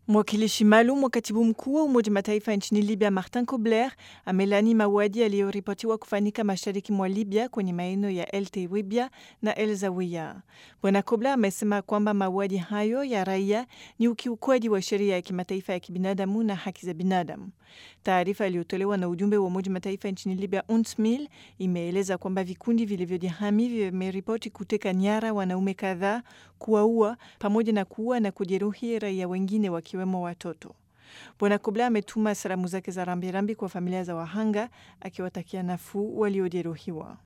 Mwakilishi maalum wa katibu mkuu wa Umoja Mataifa nchini Libya, Martin Kobler, amelani mauaji yaliyoripotiwa kufanyika mashariki mwa Libya kwenye maeneo ya El Tewibia na El Zawiya. Bwana Kobler amesema kwamba mauaji hayo ya raia ni ukiukwaji wa sheria ya kimataifa ya kibinadamu na haki za binadamu. Taarifa iliyotolewa na ujumbe wa Umoja Mataifa nchini Libya, UNSMIL, imeeleza kwamba vikundi vilivyojihami vimeripoti kuteka nyara wanaume kadhaa, kuwaua pamoja na kuua na kujeruhi raia wengine wakiwemo watoto. Bwana Kobler ametuma salamu zake za rambirambi kwa familia za wahanga akiwatakia nafuu waliojeruhiwa.